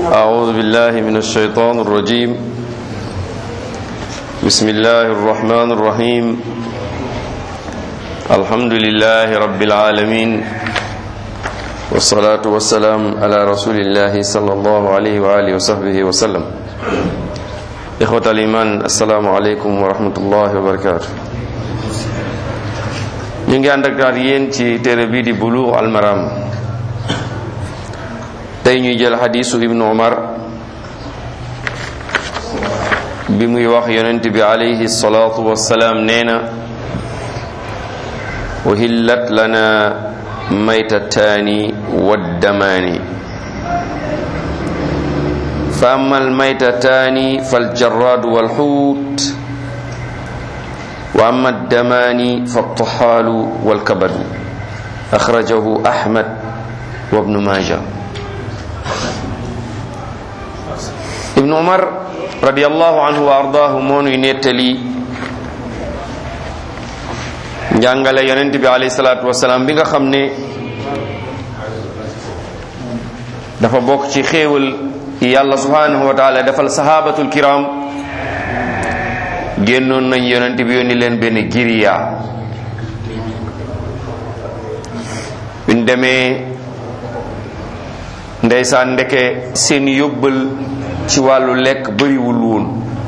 أعوذ بالله من الشيطان الرجيم بسم الله الرحمن الرحيم الحمد لله رب العالمين والصلاة والسلام على رسول الله صلى الله عليه وآله وصحبه وسلم إخوة الإيمان السلام عليكم ورحمة الله وبركاته ñu ngi ànd ak yéen ci téere bii di Buluugh al Maram tey ñuy jël xadiisu ibnu umar bi muy wax yonent bi alayhi salaatu wassalaam nee na uhillat lana maytataani waddamaani fa amma almaytataani faljarraadu walxuut wa amma addamaani faltaxaalu walkabadu axrajahu ahmad wa ibnu maaja ibnu umar radiallahu anhu wa ardaahu moo nuy nettali njàngale yonent bi alayhi salaatu wasalaam bi nga xam ne dafa bokk ci xéewal yàlla subhanahu wa taala defal sahabatul kiram génnoon nañ yonent bi yónni leen benn giriya biñ demee ndeysaan ndeke seen yóbbal ci wàllu lekk bëriwul woon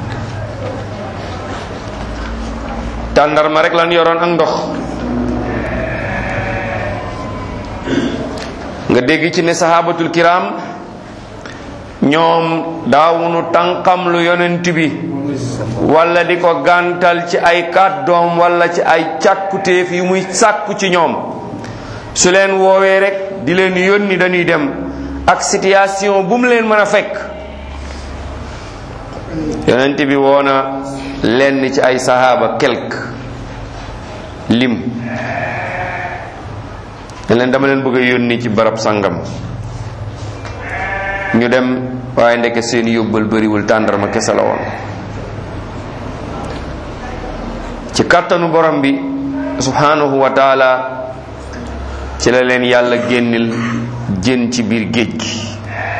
tàndarma rek lan yoroon ak ndox nga dégg ci ne sahabatul kiram ñoom daawunu tànqam lu yonent bi wala di ko gàntal ci ay kàddoom wala ci ay càkkutéef yu muy sàkku ci ñoom su leen woowee rek di leen yónni dañuy dem ak situation bu mu leen mën a fekk yonent bi woona lenn ci ay sahaaba quelque lim ne leen dama leen bëgg a yónni ci barab sangam ñu dem waaye ndeke seen yóbbal bëriwul tàndarma kese la woon ci kàttanu borom bi subhanahu wa taala ci la leen yàlla génnil jën ci biir géej gi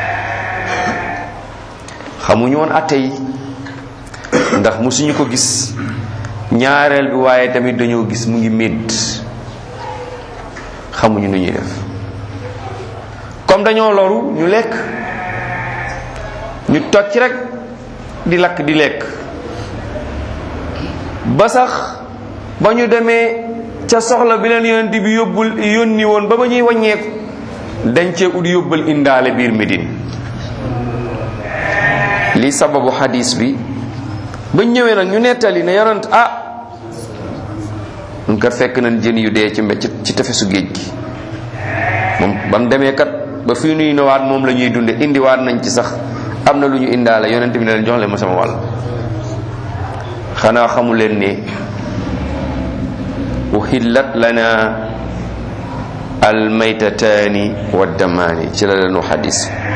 xamuñu woon atte yi ndax musuñu ko gis ñaareel bi waaye tamit dañoo gis mu ngi médd xamuñu nu ñuy def comme dañoo loru ñu lekk ñu toj ci rek di lakk di lekk ba sax ba ñu demee ca soxla bi leen yonent bi yóbbul yónni woon ba ba ñuy wàññeeku dañ cee ut yóbbal indaale biir Médine li sababu xadis bi ba ñëwee nag ñu nettali ne yonent ah ñun kat fekk nañ jën yu dee ci mbécc ci tefesu géej gi moom ba mu demee kat ba fii nuy newaat moom la ñuy dunde indiwaat nañ ci sax am na lu ñu indaale yonent bi ne leen jox leen ma sama wàll xanaa xamu leen ne uhillat lana almaytataani waddamaani ci la leen wax xadis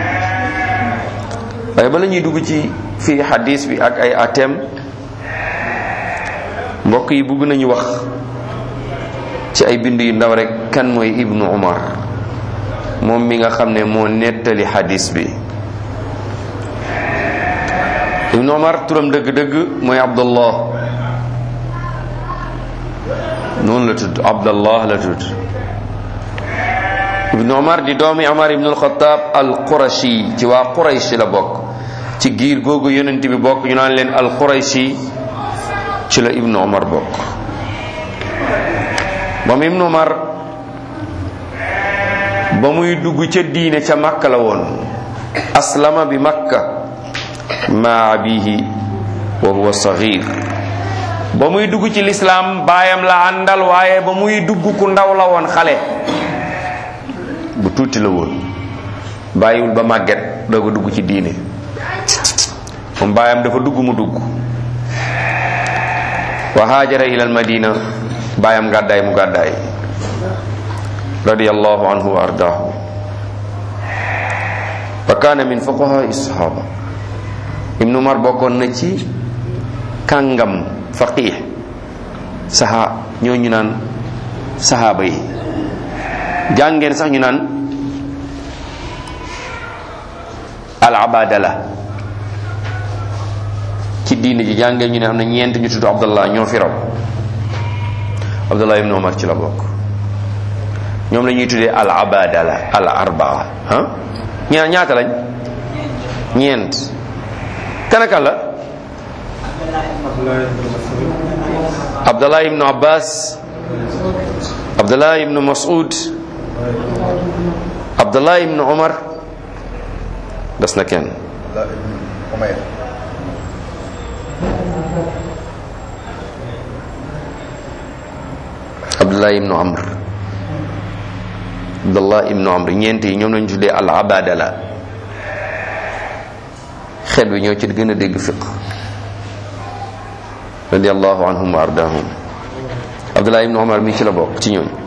waaye bala ñuy dugg ci fii xadis bi ak ay atem mbokk yi bëgg nañu wax ci ay bind yu ndaw rek kan mooy ibnu umar moom mi nga xam ne moo nettali xadis bi ibnu umar turam dëgg-dëgg mooy abdullah noonu la tudd abdallah la tudd ibnu umar di doomi umar ibnu alxataab al qurashi ci waa quraysh la bokk ci giir googu yonent bi bokk ñu naan leen al qurayshi ci la ibnu umar bokk moom ibnu umar ba muy dugg ca diine ca makka la woon aslama bi makka ma abihi wa huwa saghir ba muy dugg ci lislaam baayam la àndal waaye ba muy dugg ku ndaw la woon xale bu tuuti la woon bàyyiwul ba màgget doo ko dugg ci diine moom baayam dafa dugg mu dugg wa haajara ila al madina baayam gàddaay mu gàddaay radiyallahu anhu wa ardaahu wa kaana min fuqahaa sahaba ibnu umar bokkoon na ci kàngam faqih saha ñoo ñu naan sahaaba yi jàngeen sax ñu naan al abadala ci diine ji jàngee ñu ne am na ñeent ñu tudd abdallah ñoo fi raw abdallah ibn omar ci la bokk ñoom la ñuy tuddee al abadala al arbaa ah ñaa ñaata lañ ñeent kanaka la abdallah ibnu abbas abdallah ibnu mas'ud abdallah ibnu omar des na kenn abdallah ibnu amr abdallah ibnu amr ñeent yi ñoom lañu tuddee al abadala xeet bi ñoo ci gën a dégg fiq radiallahu anhum wa ardahum abdullah ibnu omar mi ci la bokk ci ñooñ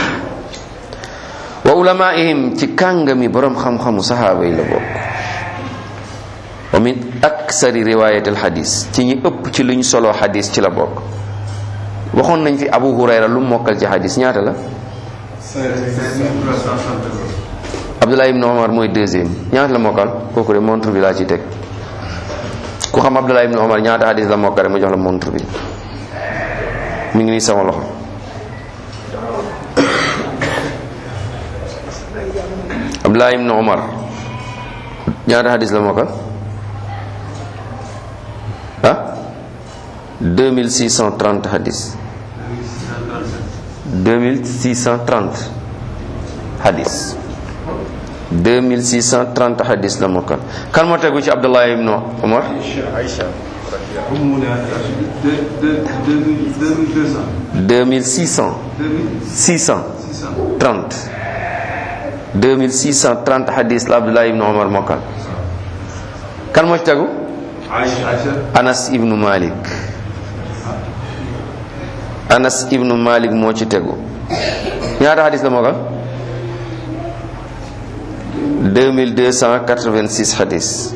wa ulamaihim ci kàngami borom xam-xamu sahaaba yi la bokk wa min aksari riwayat al xadis ci ñi ëpp ci luñ solo xadis ci la bokk waxoon nañ fi abu hurayra lu mokkal ci xadis ñaata la abdullah ibnu omar mooy deuxième ñaata la mokkal kooku de montre bi laa ci teg ku xam abdullah ibnu omar ñaata hadis la mokkale ma jox la montre bi mi ngi nii sama loxo abdullah ibnu omar ñaata hadis la mokkal ah 2630 hadis 2630 hadis 2630 hadis la mokkal kan moo tegu ci abdullah ibnu omar deux mille six cent six cent trente deux mille six cent trente hadis la abdullah ibnu omar mokkal kan moo ci tegu anas ibnu malik anas ibnu malik moo ci tegu ñaata hadis la mokkal 2286 hadis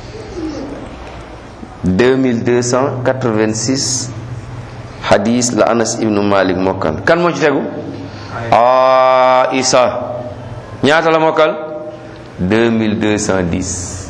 2286 hadis la Anas ibnu Malik mokkal kan moo ci tegu Aïsa ñaata la mokkal 2210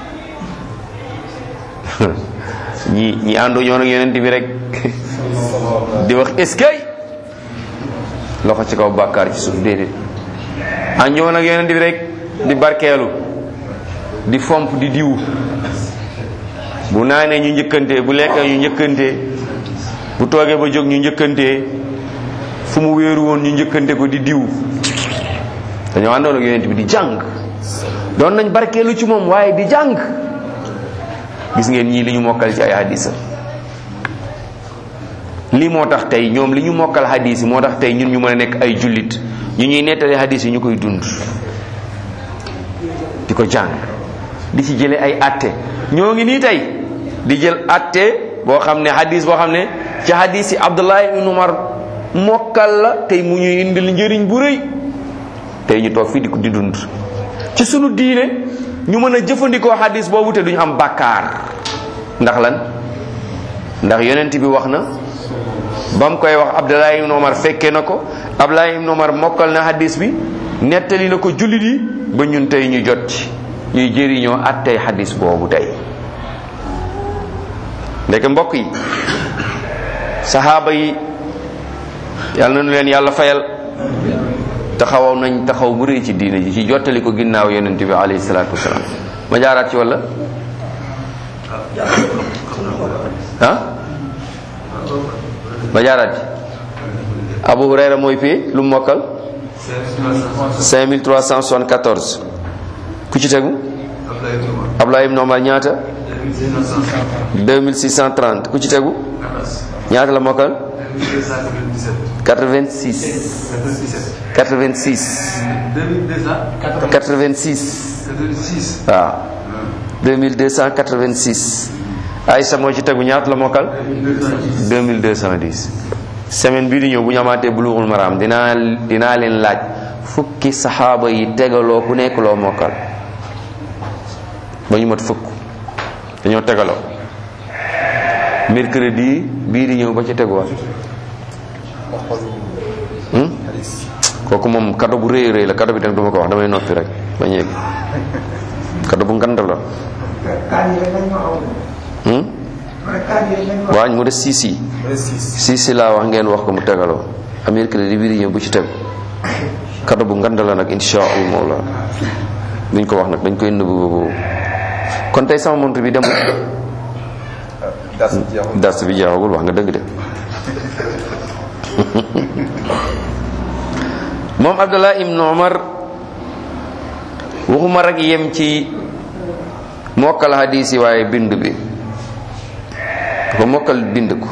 ñi ñi àndoo ñoo nag yonent bi rek di wax eskay loxo ci kaw bàkkaar ci suuf déedéet àndoo nag yonent bi rek di barkeelu di fomp di diw bu naanee ñu njëkkante bu lekkee ñu njëkkante bu toogee ba jóg ñu njëkkante fu mu wéeru woon ñu njëkkante ko di diw dañoo àndoon ak yonent bi di jàng doon nañ barkeelu ci moom waaye di jàng gis ngeen ñii li ñu mokkal ci ay hadisa lii moo tax tey ñoom li ñu mokkal hadis yi moo tax tey ñun ñu mën a nekk ay jullit ñu ñuy nettali hadis yi ñu koy dund di ko jàng di ci jële ay atte ñoo ngi nii tey di jël atte boo xam ne hadis boo xam ne ci hadis yi Abdullah ibn Umar mokkal la tey mu ñuy indil njëriñ bu rëy tey ñu toog fii di ko di dund ci sunu diine ñu mën a jëfandikoo hadis boobu te duñu am bàkkaar ndax lan ndax yonent bi wax na ba mu koy wax Abdullah ibn Umar fekkee na ko Abdullah ibn Umar mokkal na hadis bi nettali na ko jullit yi ba ñun tey ñu jot ci ñuy jëriñoo at tey hadis boobu tey ndeke mbokk yi saxaaba yi yàlla nañu leen yàlla fayal taxawaw nañ taxaw bu rëy ci diine ji ci jottali ko ginnaaw yonent bi alayhi salaatu wasalaam ma jaaraat ci walla ah ma jaaraat ci Abu Hurayra mooy fii lu mu mokkal 5374 ku ci tegu Abdullah ibn Umar ñaata 2630 ku ci tegu ñaata la mokkal 86 86 86 waaw 2286 Aïssa moo ci tegu ñaata la mokkal 2210 semaine bii di ñëw bu ñu amaatee bulughul maram dinaa dinaa leen laaj fukki saxaaba yi tegaloo ku nekk loo mokkal ba ñu mat fukk dañoo tegaloo mercredi bii di ñëw ba ci teguwaat kooku moom kado bu rëy rëy la kado bi tam duma ko wax damay noppi rek ba ñeeg kado bu ngand la kaan yi rek lañ ma aw hmm? rek kaan yi rek lañ ma waañ mu des siisi siisi laa wax ngeen wax ko mu tegaloo amir kele di biri ñëw bu ci teg kado bu ngand la nag insha allah duñ ko wax nag dañ koy nëbb boobu kon tey sama montre bi demul das jeexul dars bi jeexagul wax nga dëgg de moom abdullah ibn umar waxuma rek yem ci mokkal hadis yi waaye bind bi dafa mokkal bind ko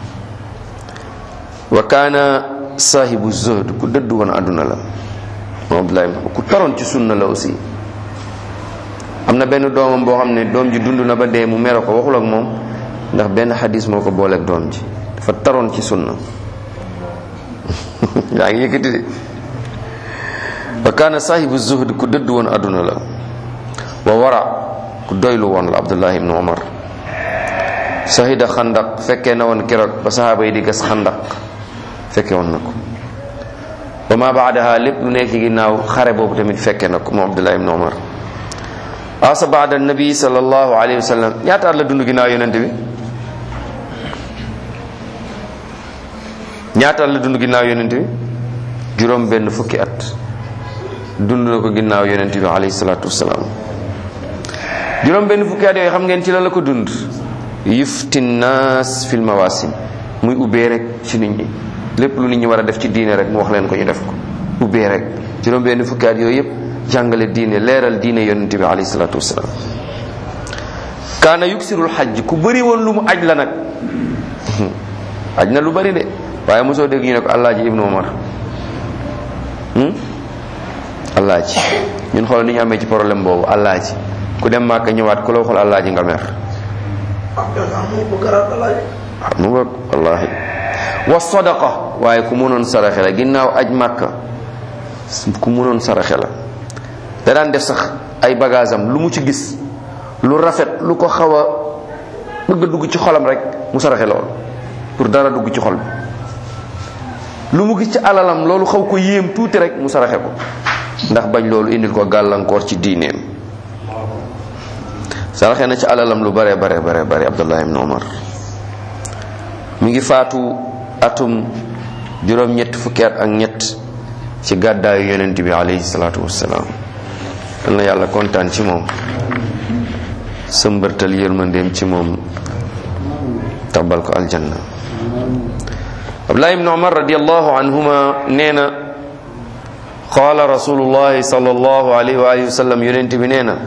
wa kaana sahibu zuhd ku dëddu woon àdduna la moom abdullah ibn umar ku taroon ci sunna la aussi am na benn doomam boo xam ne doom ji dund na ba dee mu mere ko waxul ak moom ndax benn xadis moo ko booleeg doom ji dafa taroon ci sunna yaa ngi yëkkati de wa kaana sahibu zuhd ku dëdd woon àdduna la wa wara ku doylu woon la abdullah ibnu umar sahida xandaq fekkee na woon keroog ba sahaaba yi di gas xandaq fekke woon na ko wa ma baadaha lépp lu nekk ci ginnaaw xare boobu tamit fekke na ko moom abdullah ibnu umar asa baada nabi sallallahu alayhi wa sallam ñaata at la dund ginnaaw yonente bi ñaata at la dund ginnaaw yonente bi juróom benn fukki at dund na ko ginnaaw yonente bi alayhi salatu wasalaam juróom benn fukki at yooyu xam ngeen ci la la ko dund yufti naas fil mawasim muy ubbee rek ci nit ñi lépp lu nit ñi war a def ci diine rek mu wax leen ko ñu def ko ubbee rek juróom benn fukki at yooyu yëpp jàngale diine leeral diine yonente bi alayhi salatu wasalaam kaana yuksirul xaj ku bëri woon lu mu aj la nag aj na lu bëri de waaye mosoo dégg ñu ne ko allaaji ibnu omar allaaji ñun xool ni ñu amee ci problème boobu allaaji ku dem màkka ñëwaat ku la waxul allaaji nga mer waaw mu ngoog wallahi wa sadaqa waaye ku mënoon saraxe la ginnaaw aj màkka ku mënoon saraxe la da daan def sax ay bagage am lu mu ci gis lu rafet lu ko xaw a bëgg a dugg ci xolam rek mu saraxe lool pour dara dugg ci xol bi lu mu gis ci alalam loolu xaw ko yéem tuuti rek mu saraxe ko ndax bañ loolu indil ko gàllankoor ci diineem saraxe na ci alalam lu bare bare bare bare abdullah ibn umar mi ngi faatu atum juróom ñett fukki at ak ñett ci gàddaayu yonent bi alayhi salaatu wassalaam yal na yàlla kontaan ci moom sëmbërtal yërmandeem ci moom tabal ko aljanna abdullah ibn umar radiallahu anhuma nee na qaala rasulullahi sallallahu alayhi wa alihi wa sallam yonent bi nee na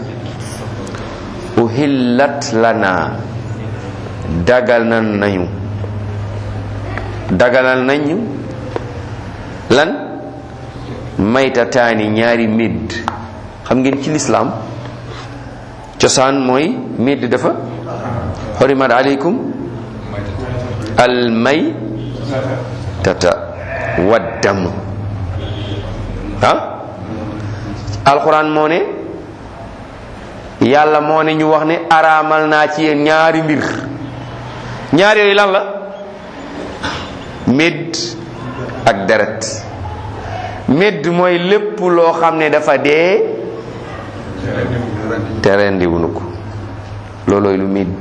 uhillat lana dagal nan nañu dagalal nañu lan maytataani ñaari midd xam ngeen ci lislaam cosaan mooy midd dafa xorimat aleykum al may tata waddamu ah alquran moo ne yàlla moo ne ñu wax ne araamal naa ci yéen ñaari mbir ñaar yooyu lan la médd ak deret médd mooy lépp loo xam ne dafa dee te rendiwunu ko loolooy lu médd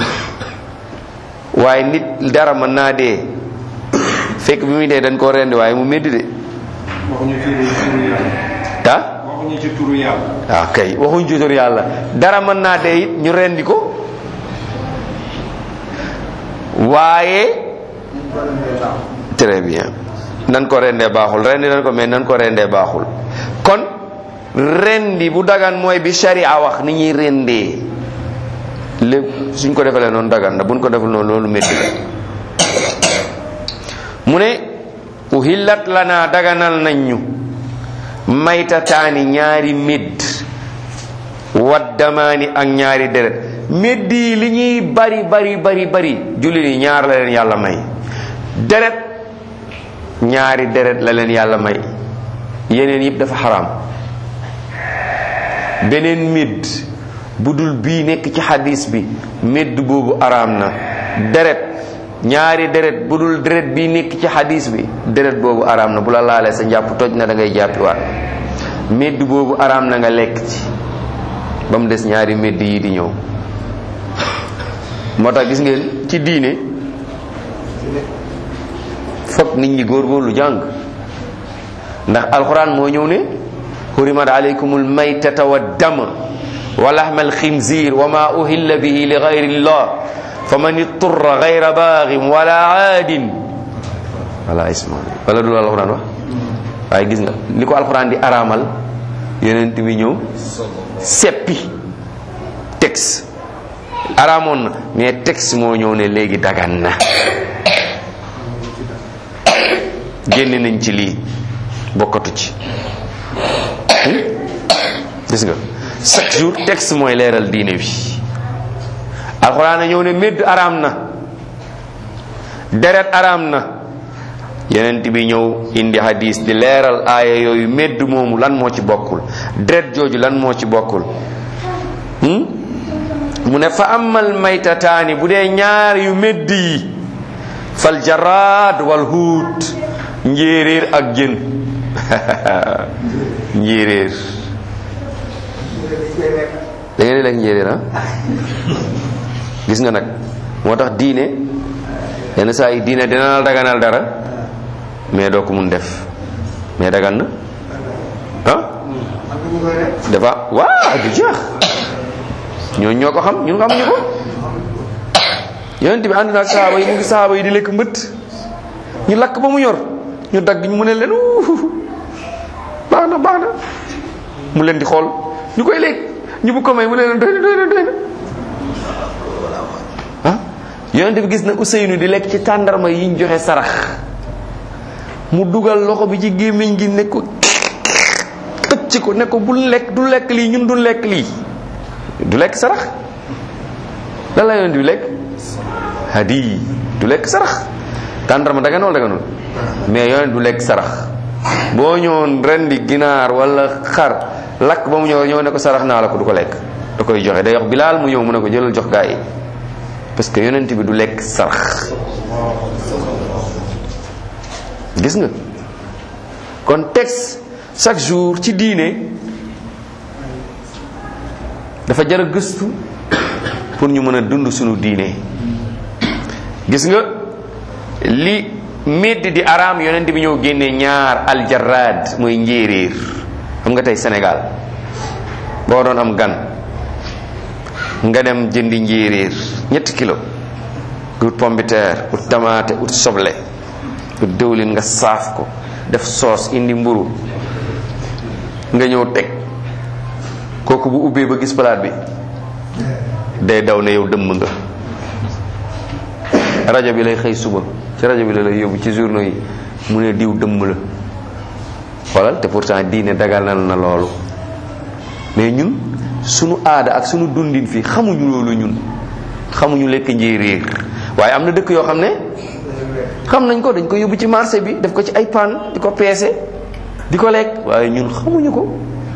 waaye nit dara mën naa dee fekk bi muy dee dañ koo rendi waaye mu médd de waxuñu turu turu yàlla ah waxuñu ci turu yàlla waaw kay waxuñ ci tur yàlla dara mën naa dee it ñu rendi ko waaye très bien nan ko rendee baaxul rendi nan ko mais nan ko rendee baaxul kon rendi bu dagan mooy bi sharia wax ni ñuy rendee lépp suñ ko defalee noonu dagan na buñ ko deful noonu loolu métti la mu ne uhillat lana daganal nañ ñu maytataani ñaari médd waddamaani ak ñaari deret médd yi li ñuy bari bari bari bari jullit yi ñaar la leen yàlla may deret ñaari deret la leen yàlla may yeneen yëpp dafa xaraam beneen médd bu dul bii nekk ci xadis bi médd boobu araam na deret ñaari deret bu dul deret bii nekk ci xadis bi deret boobu araam na bu la laalee sa njàpp toj na da ngay jàppiwaat médd boobu araam na nga lekk ci ba mu des ñaari medd yi di ñëw moo tax gis ngeen ci diine fokk nit ñi góorgóorlu jàng ndax alquran moo ñëw ne hurimat alaykumul maytata wa dama wa lahma alxinzir wa ma uhilla bihi li gayri llah fa man itturra gayra baaxin wala aadin wala isma wala du alquran wax waaye gis nga li ko alquran di araamal yonent bi ñëw seppi texte araamoon na mais texte moo ñëw ne léegi dagan na génne nañ ci lii bokkatu ci gis nga chaque jour texte mooy leeral diine bi alxuraan a ñëw ne médd araam na deret araam na yenent bi ñëw indi hadis di leeral aaya yooyu médd moomu lan moo ci bokkul deret jooju lan moo ci bokkul mu ne fa amal maytataani bu dee ñaar yu médd yi fal jaraad wal huut njéeréer ak jën njéeréer da ngeen di lekk njéeréer ah gis nga nag moo tax diine yenn saa yi diine dina la daganal dara mais doo ko mun def mais dagan na ah dafa waa du jeex ñooñu ñoo ko xam ñun xamuñu ko yonent bi ànd na ak sahaaba yi mu ngi sahaaba yi di lekk mbëtt ñu lakk ba mu yor ñu dagg ñu mu ne leen baax na baax na mu leen di xool ñu koy lekk ñu bu ko may mu ne leen doy na doy na doy na ah yonent bi gis na Ousseynou di lekk ci tàndarma yi ñu joxe sarax mu dugal loxo bi ci gémmiñ gi ne ko xëcc ko ne ko bul lekk du lekk lii ñun du lekk lii du lekk sarax lan la yonent bi lekk hadi du lekk sarax tàndarma daganul daganul mais yonent du lekk sarax boo ñëwoon rendi ginaar wala xar lakk ba mu ñëw ñëw ne ko sarax naa la ko du ko lekk da koy joxe day wax bilaal mu ñëw mu ne ko jëlal jox gaa yi parce que yonent bi du lekk sarax gis nga kon texte chaque jour ci diine dafa jar a gëstu pour ñu mën a dund sunu diine gis nga li medd di araam yonent bi ñëw génne ñaar aljarad mooy njéeréer xam nga tey Sénégal boo doon am gan nga dem jëndi njéeréer ñetti kilo ut pombiteer ut tamaate ut soble ut dëwlin nga saaf ko def soos indi mburu nga ñëw teg kooku bu ubbee ba gis palaat bi day daw ne yow dëmm nga rajo bi lay xëy suba ci rajo bi la lay yóbbu ci journaux yi mu ne diw dëmm la xoolal te pourtant diine daganal na loolu mais ñun sunu aada ak sunu dundin fii xamuñu loolu ñun xamuñu lekk njéeréer waaye am na dëkk yoo xam ne xam nañ ko dañ ko yóbbu ci marché bi def ko ci ay pan di ko peese di ko lekk waaye ñun xamuñu ko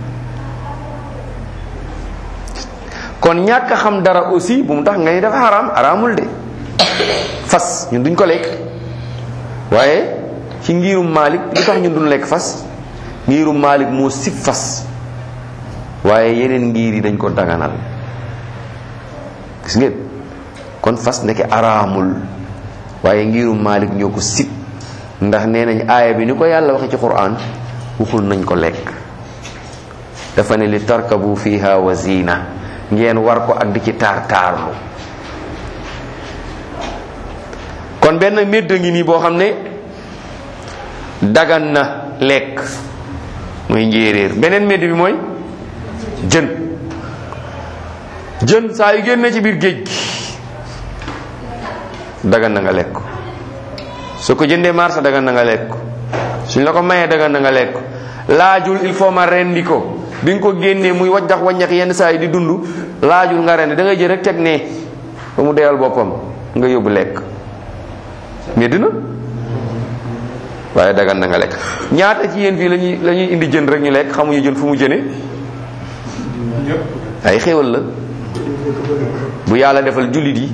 kon ñàkk a xam dara aussi bu mu tax nga ni dafa xaraam xaraamul de fas ñun duñ ko lekk waaye ci ngirum Malik lu tax ñun duñ lekk fas ngirum Malik moo sib fas waaye yeneen ngir yi dañ ko daganal gis ngeen kon fas ndeke araamul waaye ngirum Malik ñoo ko sib ndax nee nañ aaya bi ni ko yàlla waxe ci Qur'an waxul nañ ko lekk dafa ne li tarkabu fiha wa zina ngeen war ko ak di ci taar taarlu kon benn médd ngi nii boo xam ne dagan na lekk mooy njéeréer beneen médd bi mooy jën jën saa yu génne ci biir géej gi dagan na nga lekk su ko jëndee marché dagan na nga lekk suñ la ko mayee dagan na nga lekk laajul il faut ma rendi ko bi nga ko génnee muy wajjax wajjax yenn saa yi di dund laajul nga rendi da ngay jël rek teg ne ba mu deyal boppam nga yóbbu lekk mais dina waaye dagan na nga lekk ñaata ci yéen fii lañuy la ñuy indi jën rek ñu lekk xamuñu jën fu mu jëne ay xéwal la bu yàlla defal jullit yi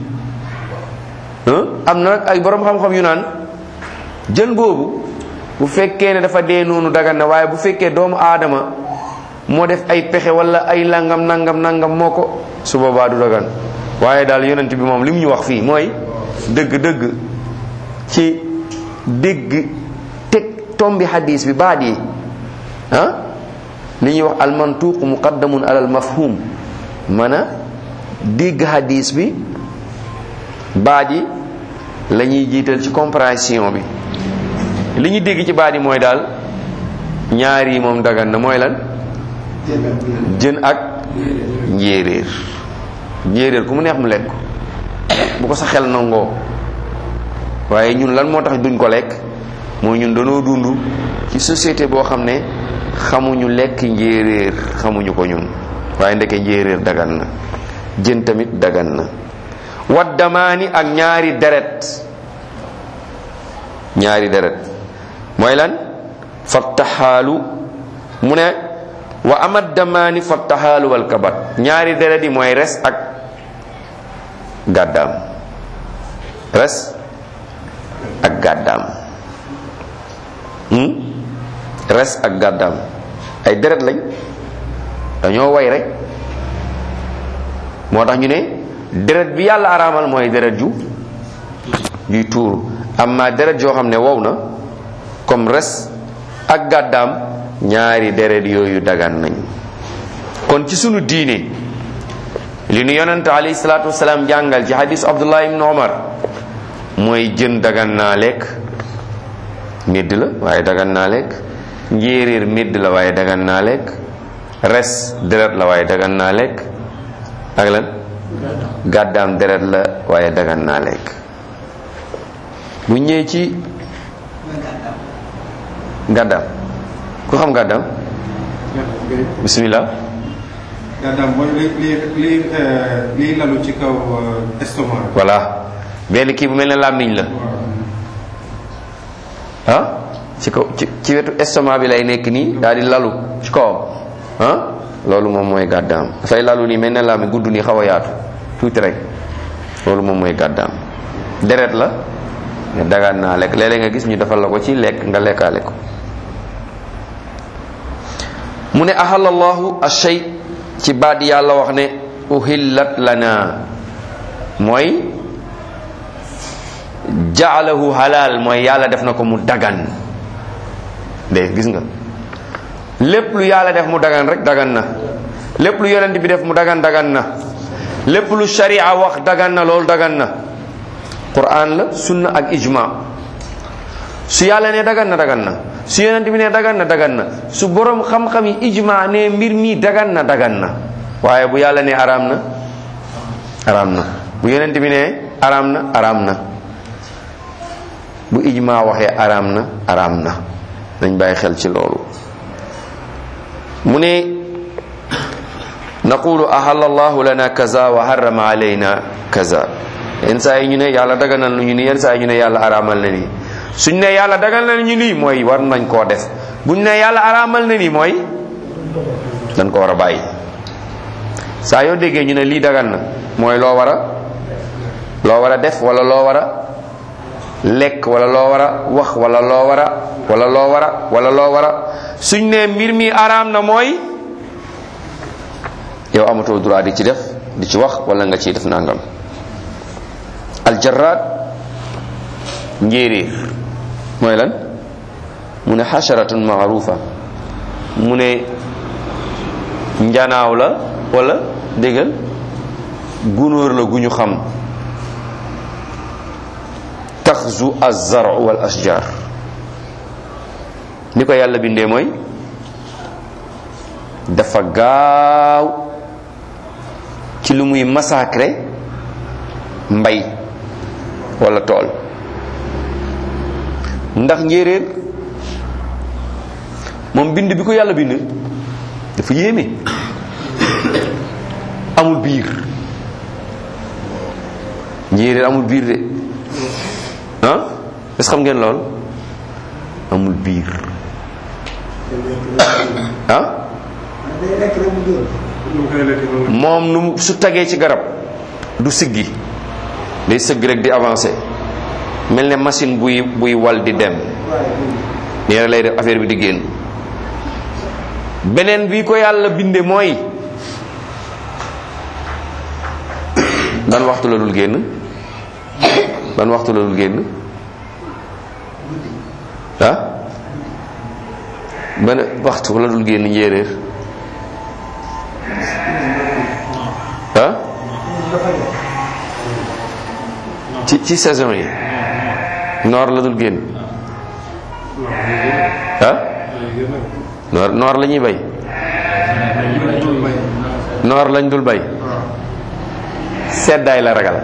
am na nag ay borom xam-xam yu naan jën boobu bu fekkee ne dafa dee noonu dagan na waaye bu fekkee doomu aadama moo def ay pexe wala ay langam nangam nangam moo ko su boobaa du dagan waaye daal yonent bi moom li mu ñu wax fii mooy dëgg-dëgg ci dégg teg tombi hadis bi baat yi ah li ñuy wax almantuq muqaddamun alal mafhum man a dégg hadis bi baat yi la ñuy jiital ci compréhension bi li ñu dégg ci baat yi mooy daal ñaar yi moom dagan na mooy lan jën ak njéeréer njéeréer ku mu neex mu lekk bu ko sa xel nangoo waaye ñun lan moo tax duñ ko lekk mooy ñun danoo dund ci société boo xam ne xamuñu lekk njéeréer xamuñu ko ñun waaye ndeke njéeréer dagan na jën tamit dagan na waddamaani ak ñaari deret ñaari deret mooy lan fattaxaalu mu ne wa amad damaani fattaxaalu wal kabat ñaari deret yi mooy res ak gàddaam res ak gàddaam hmm? res ak gàddaam ay deret lañ dañoo way rek moo tax ñu ne deret bi yàlla araamal mooy deret ju juy tuuru amma deret joo xam ne wow na comme res ak gàddaam ñaari deret yooyu dagan nañ kon ci sunu diine li nu yonente alayhi salaatu wasalaam jàngal ci hadis abdullah ibn omar mooy jën dagan naa lekk médd la waaye dagan naa lekk njéeréer médd la waaye dagan naa lekk res deret la waaye dagan naa lekk ak lan gàddaam deret la waaye dagan naa lekk bu ñëwee ci gàddaam ku xam gàddaam bismillah gàddaam mooy li li li liy lalu ci kaw estomac. voilà benn kii bu mel ne làmmiñ la ah ci kaw ci ci wetu estomac bi lay nekk nii daal di lalu ci kawam ah loolu moom mooy gàddaam dafay lalu nii mel ne làmmiñ gudd nii xaw a yaatu tuuti rek loolu moom mooy gàddaam deret la ne dagaan naa lekk léeg-léeg nga gis ñu defal la ko ci lekk nga lekkaale ko mu ne ahalallahu ashay ci baat yàlla wax ne uhillat lana mooy jaalahu halal mooy yàlla def na ko mu dagan de gis nga lépp lu yàlla def mu dagan rek dagan na lépp lu yonent bi def mu dagan dagan na lépp lu sharia wax dagan na loolu dagan na quran la sunna ak ijma su yàlla ne dagan na dagan na su yonent bi ne dagan na dagan na su borom xam-xam yi ijma ne mbir mi dagan na dagan na waaye bu yàlla ne araam na araam na bu yonent bi ne araam na araam na bu ijma waxee araam na araam na nañ bàyyi xel ci loolu mu ne naqulu ahalla allahu lana kaza wa harrama alayna kaza yenn saa yi ñu ne yàlla daganal nañu ni yenn saa yi ñu ne yàlla araamal na nii suñ ne yàlla dagal na ñu nii mooy war nañ koo def buñ ne yàlla araamal na nii mooy dañ ko war a bàyyi saa yoo déggee ñu ne lii dagan na mooy loo war a loo war a def wala loo war a lekk wala loo war a wax wala loo war a wala loo war a wala loo war a suñ ne mbir mi araam na mooy yow amatoo droit di ci def di ci wax wala nga ciy def nangam aljarad njéeréer mooy lan mu ne xasharatun maarufa mu ne njanaaw la wala déggal gunóor la gu ñu xam taxzu azzaru wal ashjar ni ko yàlla bindee mooy dafa gaaw ci lu muy massacrer mbay wala tool ndax njéeréer moom bind bi ko yàlla bind dafa yéeme amul biir njéeréer amul biir de ah est-ce xam ngeen lool amul biir ah day lekk rek mu dóor. ñu koy lekk noonu. moom nu mu su tagee ci garab du siggi day sëgg rek di avancer mel ne machine buy buy wal di dem waaye nii rek lay def affaire bi di génn beneen bi ko yàlla binde mooy ban waxtu la dul génn ban waxtu la dul génn ah ban waxtu la dul génn njéeréer ah ci ci saison yi noor la dul génn ah noor noor la ñuy bay noor lañ dul bay seddaay la ragal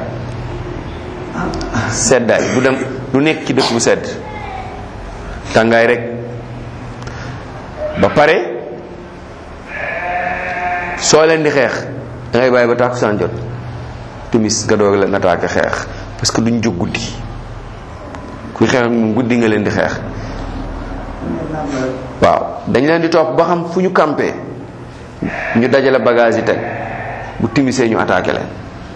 seddaay du dem du nekk ci dëkk bu sedd tàngaay rek ba pare soo leen di xeex da ngay bàyyi ba tàkkusaan jot timis nga doog leen attaqué xeex parce que duñ jóg guddi kuy xeex ak moom guddi nga leen di xeex waaw dañ leen di topp ba xam fu ñu campé ñu dajale bagage yi teg bu timisee ñu attaqué leen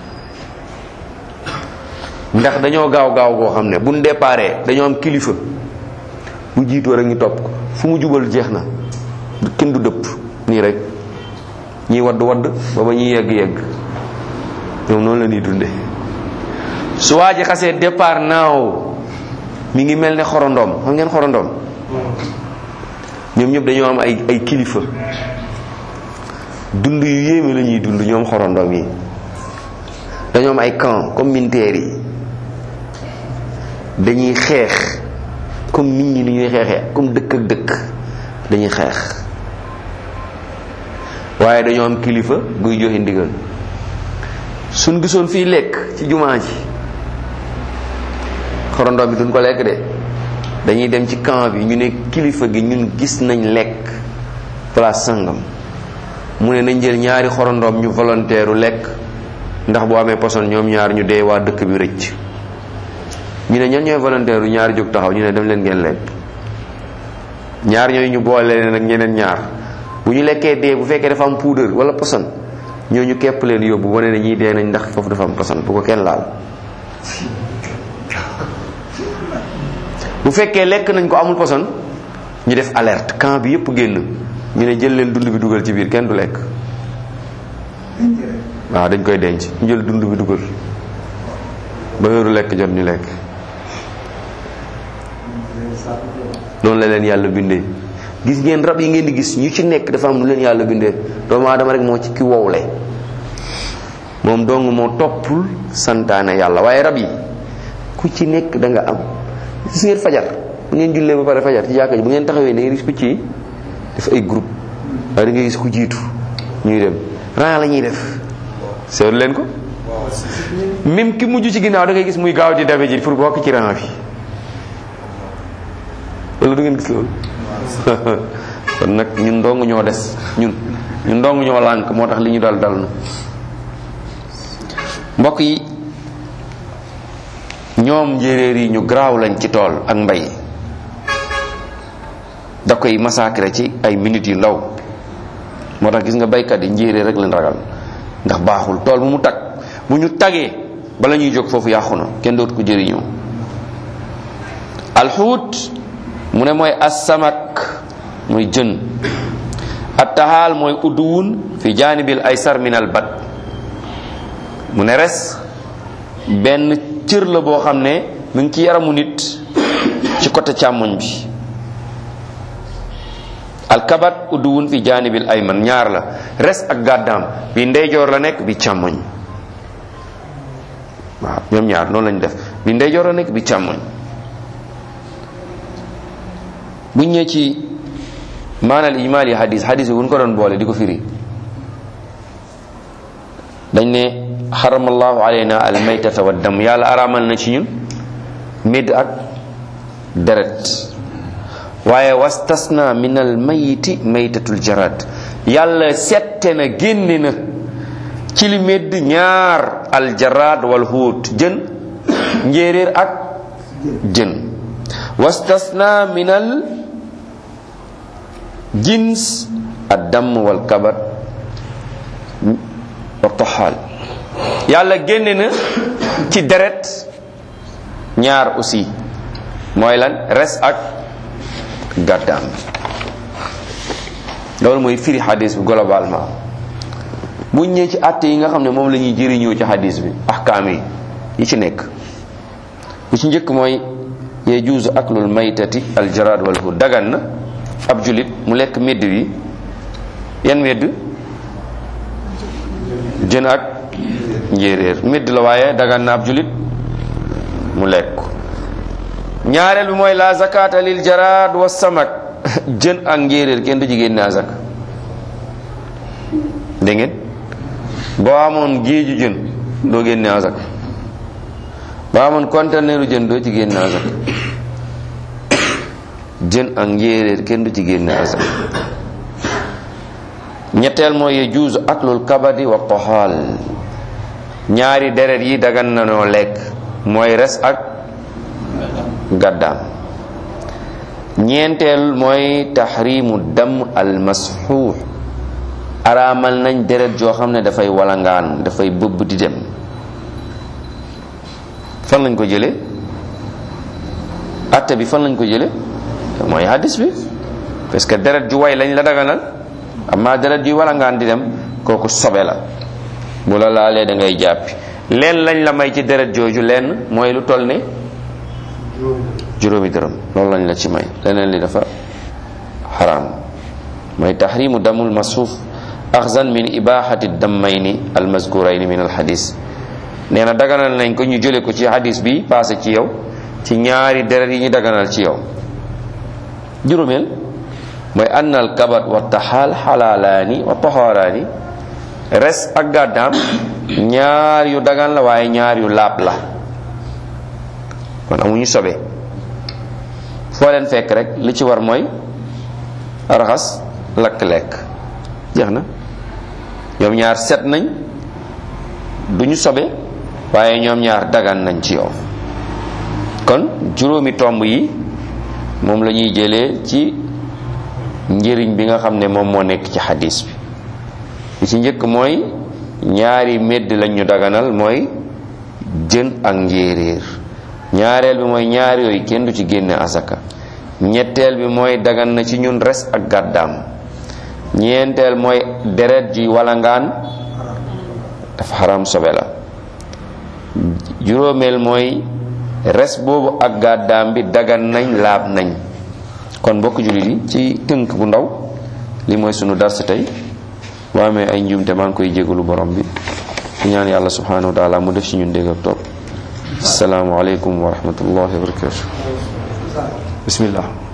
ndax dañoo gaaw gaaw goo xam ne buñ déparé dañoo am kilifa bu jiitoo rek ñu topp ko fu mu jubal jeex na kenn du dëpp nii rek ñiy wadd wadd ba ba ñuy yegg yegg ñoom noonu la ñuy dunde su waa ji xasee départ naaw mi ngi mel ne xorondoom xam ngeen xorondoom ñoom ñëpp dañoo am ay ay kilifa dund yu yéeme la ñuy dund ñoom xorondoom yi dañoo am ay camp comme militaires yi dañuy xeex comme nit ñi li ñuy xeexee comme dëkk ak dëkk dañuy xeex waaye dañoo am kilifa guy joxe ndigal suñ gisoon fii lekk ci jumaa ji xorondoom bi duñ ko lekk de dañuy dem ci camp bi ñu ne kilifa gi ñun gis nañ lekk place sangam mu ne nañ jël ñaari xorondoom ñu volontaire lekk ndax bu amee poson ñoom ñaar ñu dee waa dëkk bi rëcc ñu ne ñan ñooy volontaire yu ñaari jóg taxaw ñu ne dem leen ngeen lekk ñaar ñooyu ñu boole leen ak ñeneen ñaar bu ñu lekkee dee bu fekkee dafa am poudre wala poson ñooñu képp leen yóbbu wane ne ñii dee nañ ndax foofu dafa am poson bu ko kenn laal bu fekkee lekk nañ ko amul poson ñu def alerte camp bi yëpp génn ñu ne jël leen dund bi dugal ci biir kenn du lekk waaw dañ koy denc ñu jël dund bi dugal ba heure lekk jot ñu lekk noonu la leen yàlla bindee gis ngeen rab yi ngeen di gis ñu ci nekk dafa am lu leen yàlla bindee doomu aadama rek moo ci ki wowle moom dong moo toppul santaane yàlla waaye rab yi ku ci nekk da nga am gis ngeen fajar bu ngeen jullee ba pare fajar ci jàkka ji bu ngeen taxawee da ngeen gis picc yi def ay groupe waaye da ngay gis ku jiitu ñuy dem ran la ñuy def seetlu leen ko même ki mujj ci ginnaaw da ngay gis muy gaaw di dabe ji pour bokk ci ran bi wala du ngeen gis loolu kon nag ñun ndong ñoo des ñun ñun ndong ñoo lànk moo tax li ñu dal dal na mbokk yi ñoom njéeréer yi ñu garaaw lañ ci tool ak mbay da koy massacrer ci ay minutes yu ndaw moo tax gis nga baykat yi njéeréer rek leen ragal ndax baaxul tool bu mu tag bu ñu tagee bala ñuy jóg foofu yàqu na kenn dootu ko jëriñoo alxuut mu ne mooy assamak muy jën attahaal mooy udduwun fi jaanibil aysar min al bat mu ne res benn cër la boo xam ne mu ngi ci yaramu nit ci côté càmmoñ bi alkabat udduwun fi jaanibil ayman ñaar la res ak gàddaam bi ndeyjoor la nekk bi càmmoñ waaw ñoom ñaar noonu lañ def bi ndeyjoor la nekk bi càmmoñ buñ ñëwee ci maanal ijmaali hadis hadis bi buñ ko doon boole di ko firi dañ ne xaramallahu alayna al maytata wa dam yàlla araamal na ci ñun médd ak deret waaye wastasna min al mayiti maytatul jarad yàlla sette na génne na ci li médd ñaar al jarad wal huut jën njéeréer ak jën wastasna min al jins ad damm wal kabat wa toxaal yàlla génne na ci deret ñaar aussi mooy lan res ak gàddaam loolu mooy firi xadis bi globalement bu ñëwee ci àtte yi nga xam ne moom la ñuy jëriñoo ci xadis bi ahkaam yi yi ci nekk bu ci njëkk mooy yajuuzu aklul maytati aljaraad wal hu dagan na ab julit mu lekk medd bi yan medd jën ak njéeréer medd la waaye dagan na ab julit mu lekk ko ñaareel bi mooy la zakata lil jaraad wa samak jën ak njéeréer kenn du ci génne azak dégg ngeen boo amoon géeju jën doo génne azak boo amoon conteneeru jën doo ci génne azak jën ak njéeréer kenn du ci génne azak ñetteel mooy yajuuzu aklul kabadi wa toxaal ñaari deret yi dagan na noo lekk mooy res ak gàddaam ñeenteel mooy taxrimu dam al masxuux araamal nañ deret joo xam ne dafay walangaan dafay bëbb di dem fan lañ ko jële atte bi fan lañ ko jële mooy hadis bi parce que deret ju way lañ la daganal amma deret juy walangaan di dem kooku sobe la bu la laalee da ngay jàppi leen lañ la may ci deret jooju leen mooy lu toll ne juróomi dërëm loolu lañ la ci may leneen li dafa xaraam mooy taxrimu damul masuuf axzan min ibahati dammayni almazkurayni min alxadis nee na daganal nañ ko ñu jële ko ci hadis bi passé ci yow ci ñaari deret yi ñu daganal ci yow juróomeel mooy ann al kabat wa taxaal xalaalaani wa toxaaraani res ak gàddaam ñaar yu dagan la waaye ñaar yu laab la kon amuñu sobe foo leen fekk rek li ci war mooy raxas lakk lekk jeex na ñoom ñaar set nañ duñu sobe waaye ñoom ñaar dagan nañ ci yow kon juróomi tomb yi moom la ñuy jëlee ci njëriñ bi nga xam ne moom moo nekk ci xadis bi li ci njëkk mooy ñaari medd lañ ñu daganal mooy jën ak njéeréer ñaareel bi mooy ñaar yooyu kenn du ci génne asaka ñetteel bi mooy dagan na ci ñun res ak gàddaam ñeenteel mooy deret ji walangaan dafa xaram sobe la juróomeel mooy res boobu ak gàddaam bi dagan nañ laab nañ kon mbokk jullit yi ci tënk bu ndaw li mooy sunu dars tey boo amee ay njuumte maa ngi koy jégalu borom bi di ñaan yàlla subhanahu wa taala mu def ci ñun dégg ak topp assalaamu aleykum wa rahmatullahi wa barakatu bismillah